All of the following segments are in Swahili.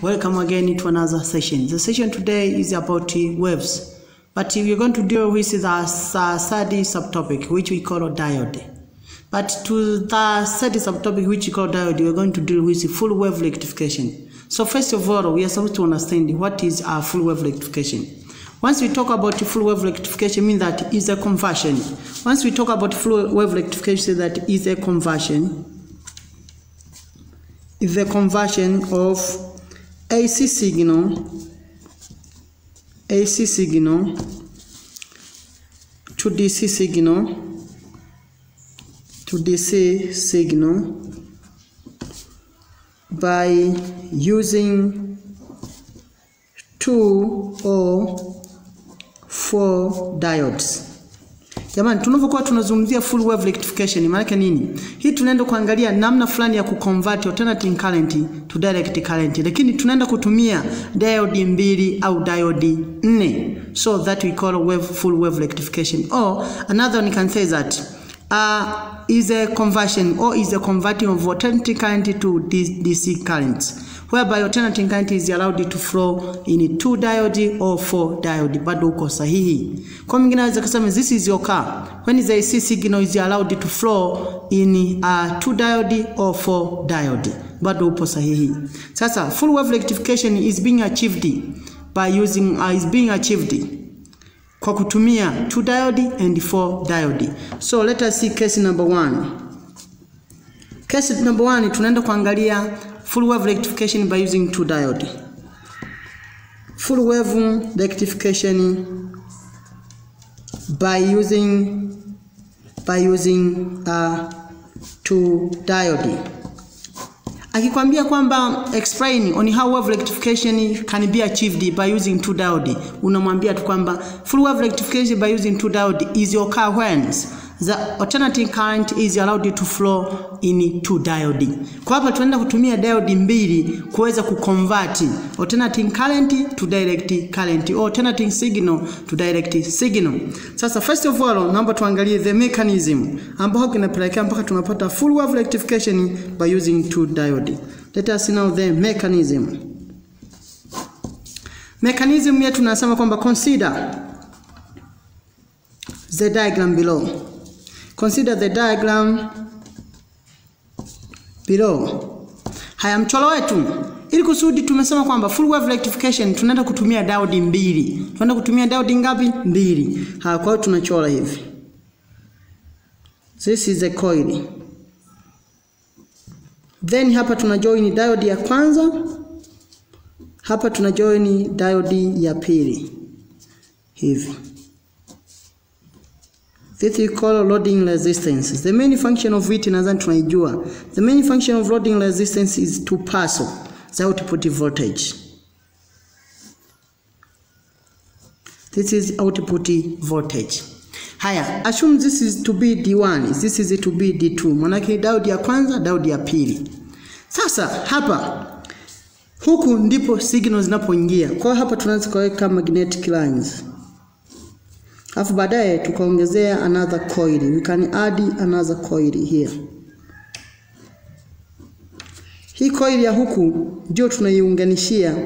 Welcome again to another session. The session today is about uh, waves, but we're going to deal with the uh, third subtopic, which we call diode. But to the third subtopic, which we call diode, we're going to deal with full wave rectification. So first of all, we are supposed to understand what is a full wave rectification. Once we talk about full wave rectification, mean that is a conversion. Once we talk about full wave rectification, that is a conversion. Is a conversion of AC signal, AC signal to DC signal, to DC signal by using two or four diodes. Jamani, tunavyokuwa tunazungumzia full wave rectification maana yake nini? Hii tunaenda kuangalia namna fulani ya kuconvert alternating current to direct current, lakini tunaenda kutumia diode mbili au diode nne, so that we call wave full wave rectification or another one can say that uh, is a conversion or is a converting of alternating current to DC currents whereby alternating current is allowed to flow in two diode or four diode, bado uko sahihi. Kwa mwingine anaweza kusema this is your car when the AC signal is allowed to flow in uh, two diode or four diode, bado upo sahihi. Sasa full wave rectification is being achieved by using uh, is being achieved kwa kutumia two diode and four diode. So let us see case number one. Case number one tunaenda kuangalia full wave rectification by using two diode. Full wave rectification by using by using uh, two diode. Akikwambia kwamba explain on how wave rectification can be achieved by using two diode, unamwambia tu kwamba full wave rectification by using two diode is occur when the alternating current is allowed to flow in two diode. Kwa hapa tunaenda kutumia diode mbili kuweza kuconvert alternating current to direct current or alternating signal to direct signal. Sasa first of all, naomba tuangalie the mechanism ambao kinapelekea mpaka tunapata full wave rectification by using two diode. Let us know the mechanism. Mechanism yetu tunasema kwamba consider the diagram below. Consider the diagram below. Haya, mchoro wetu ili kusudi tumesema kwamba full wave rectification tunaenda kutumia diode mbili. Tunaenda kutumia diode ngapi? Mbili. Haya, kwa hiyo tunachora hivi. This is a coil. Then hapa tuna join diode ya kwanza. Hapa tuna join diode ya pili. Hivi. This we call loading resistance. The main function of it nadhani tunaijua. The main function of loading resistance is to pass the output voltage. This is output voltage. Haya, assume this is to be D1, this is to be D2. Manake diode ya kwanza, diode ya pili. Sasa hapa huku ndipo signal zinapoingia. Kwa hiyo hapa tunaanza kuweka magnetic lines. Alafu baadaye tukaongezea another coil. We can add another coil here. Hii coil ya huku ndio tunaiunganishia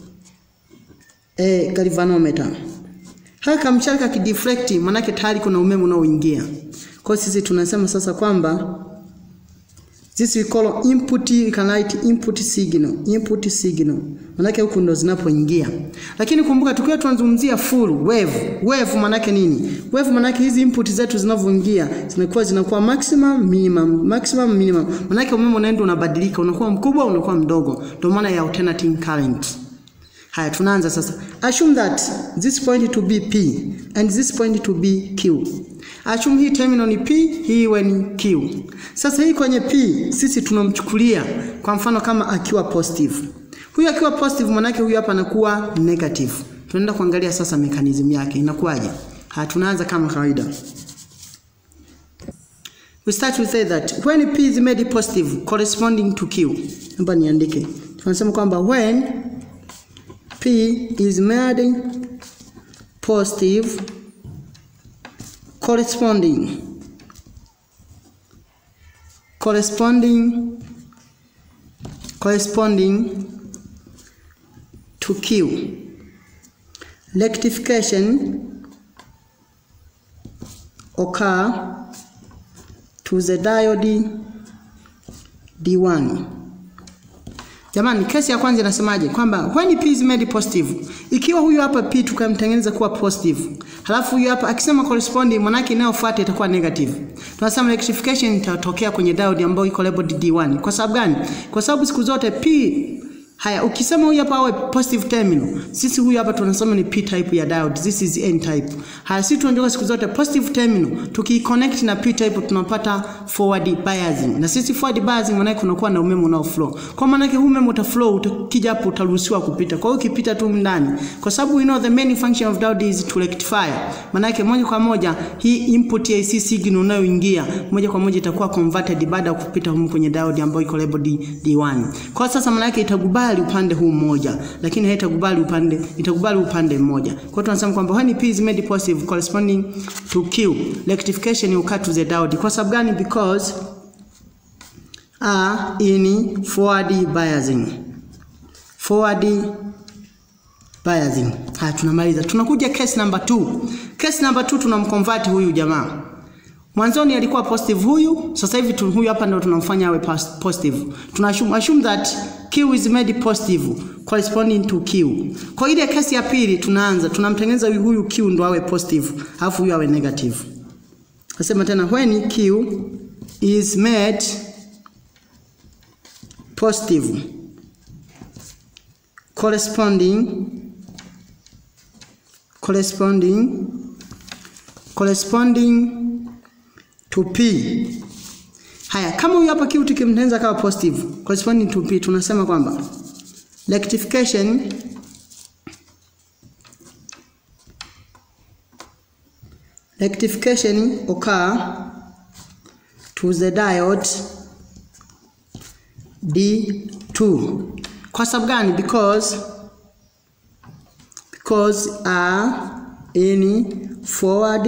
eh, galvanometer. Haka kamshaka kideflect manake tayari kuna umeme unaoingia. Kwa sisi tunasema sasa kwamba this we call input, we can write input signal, input signal. Manake huku ndo zinapoingia. Lakini kumbuka tukiwa tunazungumzia full wave, wave manake nini? Wave manake hizi input zetu zinavyoingia zinakuwa zinakuwa maximum, minimum, maximum, minimum. Manake umeme unaenda unabadilika, unakuwa mkubwa, unakuwa mdogo. Ndio maana ya alternating current. Haya, tunaanza sasa. Assume that this point to be P and this point to be Q. Assume hii terminal ni P, hii iwe ni Q. Sasa hii kwenye P sisi tunamchukulia kwa mfano kama akiwa positive. Huyu akiwa positive manake huyu hapa anakuwa negative. Tunaenda kuangalia sasa mechanism yake inakuwaje. Haya, tunaanza kama kawaida. We start to say that when P is made positive corresponding to Q. Naomba niandike. Tunasema kwamba when P is made positive corresponding corresponding corresponding to Q. Rectification occur to the diode D1. Jamani, kesi ya kwanza inasemaje? Kwamba when P is made positive, ikiwa huyu hapa P tukamtengeneza kuwa positive, halafu huyu hapa akisema corresponding, manake inayofuata itakuwa negative. Tunasema rectification itatokea kwenye diode ambayo iko labeled D1. Kwa sababu gani? Kwa sababu siku zote P Haya, ukisema huyu hapa awe positive terminal, sisi huyu hapa tunasema ni P type ya diode. This is N type. Haya, sisi tunajua siku zote positive terminal tukiconnect na P type tunapata forward biasing. Na sisi forward biasing maana kunakuwa na umeme unao flow. Kwa maana yake umeme uta flow ukija hapo utaruhusiwa kupita. Kwa hiyo ukipita tu ndani. Kwa sababu we know the main function of diode is to rectify. Maana yake moja kwa moja hii input ya AC signal unayoingia moja kwa moja itakuwa converted baada ya kupita humu kwenye diode ambayo iko labeled D1. Kwa sasa maana yake itakubali upande huu mmoja lakini haitakubali upande itakubali upande mmoja. Kwa hiyo tunasema kwamba when P is made positive corresponding to Q rectification occur to the diode. Kwa sababu gani? Because are in forward biasing. Forward biasing. Haya tunamaliza. Tunakuja case number 2. Case number 2 tunamconvert huyu jamaa. Mwanzoni alikuwa positive huyu, sasa hivi tu, huyu hapa ndio tunamfanya awe positive. Tuna assume, assume that Q is made positive corresponding to Q. Kwa ile kesi ya pili tunaanza, tunamtengeneza huyu Q ndo awe positive, alafu huyu awe negative. Nasema tena when Q is made positive corresponding corresponding corresponding to P. Haya, kama huyu hapa Q tukimtengeneza kama positive corresponding to P, tunasema kwamba rectification rectification occur to the diode D2. Kwa sababu gani? Because because are in forward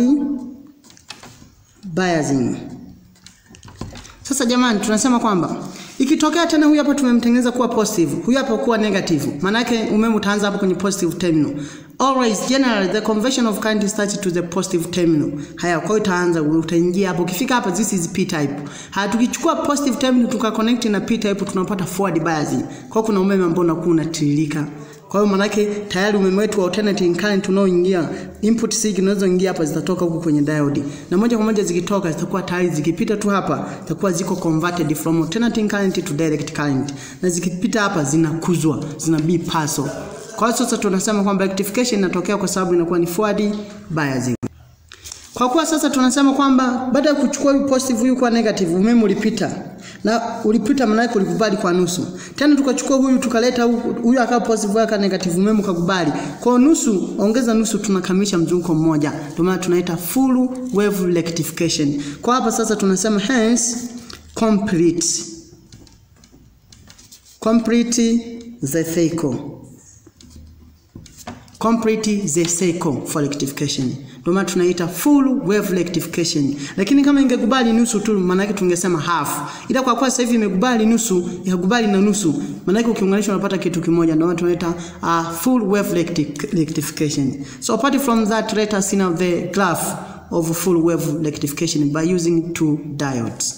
biasing. Sasa jamani, tunasema kwamba ikitokea tena huyu hapa tumemtengeneza kuwa positive, huyu hapa kuwa negative, maana yake umeme utaanza hapo kwenye positive terminal. Always generally the conversion of current starts to the positive terminal. Haya, kwa hiyo utaanza utaingia hapo. Ukifika hapa this is P type. Haya, tukichukua positive terminal tuka connect na P type tunapata forward biasing. Kwa hiyo kuna umeme ambao unakuwa unatiririka. Kwa hiyo manake tayari umeme wetu wa alternating current unaoingia input signal zinazoingia hapa zitatoka huku kwenye diode. Na moja kwa moja zikitoka zitakuwa tayari zikipita tu hapa zitakuwa ziko converted from alternating current to direct current. Na zikipita hapa zinakuzwa, zina be parcel. Kwa hiyo sasa tunasema kwamba rectification inatokea kwa sababu inakuwa ni forward biasing. Kwa kuwa sasa tunasema kwamba baada ya kuchukua huyu positive huyu kwa negative umeme ulipita. Na ulipita maana yake ulikubali kwa nusu. Tena tukachukua huyu tukaleta huyu akawa positive huyu akawa negative umeme ukakubali. Kwa nusu ongeza nusu tunakamilisha mzunguko mmoja. Ndio maana tunaita full wave rectification. Kwa hapa sasa tunasema hence complete complete the cycle complete the cycle for rectification. Ndio maana tunaita full wave rectification. Lakini kama ingekubali nusu tu maana yake tungesema half. Ila kwa kuwa sasa hivi imekubali nusu, ikakubali na nusu, maana yake ukiunganisha unapata kitu kimoja. Ndio maana tunaita uh, full wave rectification. So apart from that, let us see now the graph of full wave rectification by using two diodes.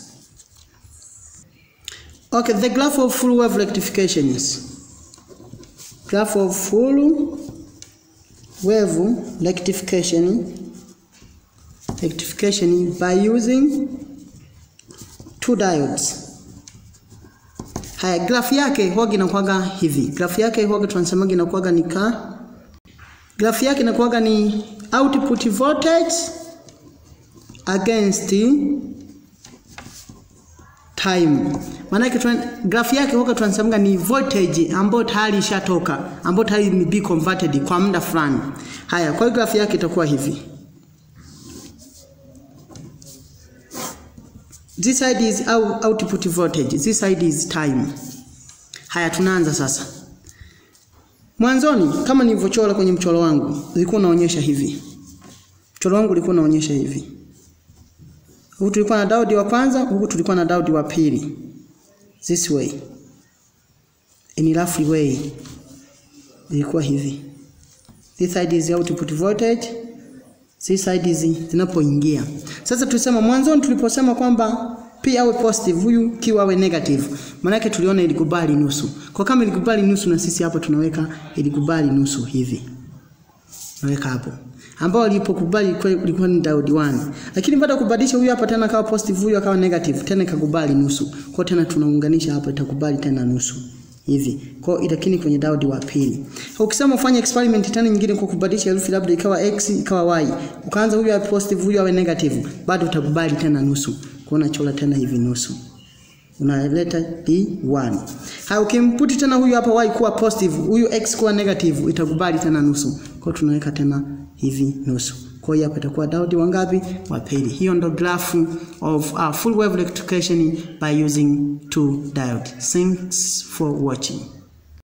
Okay, the graph of full wave rectification is graph of full wave rectification rectification by using two diodes. Haya, graph yake huwaga inakuwaga hivi. Graph yake huwaga tunasemaga inakuwaga ni ka graph yake inakuwaga ni output voltage against time. Maana yake graph yake huwaga tunasemaga ni voltage ambayo tayari ishatoka, ambayo tayari ni be converted kwa muda fulani. Haya, kwa hiyo graph yake itakuwa hivi. This side is out, output voltage, this side is time. Haya, tunaanza sasa. Mwanzoni kama nilivyochora kwenye mchoro wangu, ulikuwa unaonyesha hivi. Mchoro wangu ulikuwa unaonyesha hivi. Huku tulikuwa na diode wa kwanza, huku tulikuwa na diode wa pili. This way. In roughly way. ilikuwa hivi. This side is output voltage, this side is zinapoingia. Sasa tulisema mwanzoni tuliposema kwamba P awe positive, huyu Q awe negative. Maana yake tuliona ilikubali nusu. Kwa kama ilikubali nusu na sisi hapo tunaweka ilikubali nusu hivi. Naweka hapo. Ambao alipokubali ilikuwa ni diode 1. Lakini baada ya kubadilisha huyu hapa tena kawa positive, huyu akawa negative, tena ikakubali nusu. Kwa tena tunaunganisha hapa itakubali tena nusu. Hivi. Kwa itakini kwenye diode wa pili. Ukisema ufanye experiment tena nyingine kwa kubadilisha herufi labda ikawa x ikawa y. Ukaanza huyu awe positive, huyu awe negative, bado utakubali tena nusu. Kwa unachora tena hivi nusu unaleta D1. Haya, ukimputi tena huyu hapa y kuwa positive, huyu x kuwa negative, itakubali tena nusu. Kwa tunaweka tena hivi nusu. Kwa hiyo hapa itakuwa diode wangapi? Wa pili. Hiyo ndo graph of uh, full wave rectification by using two diode. Thanks for watching.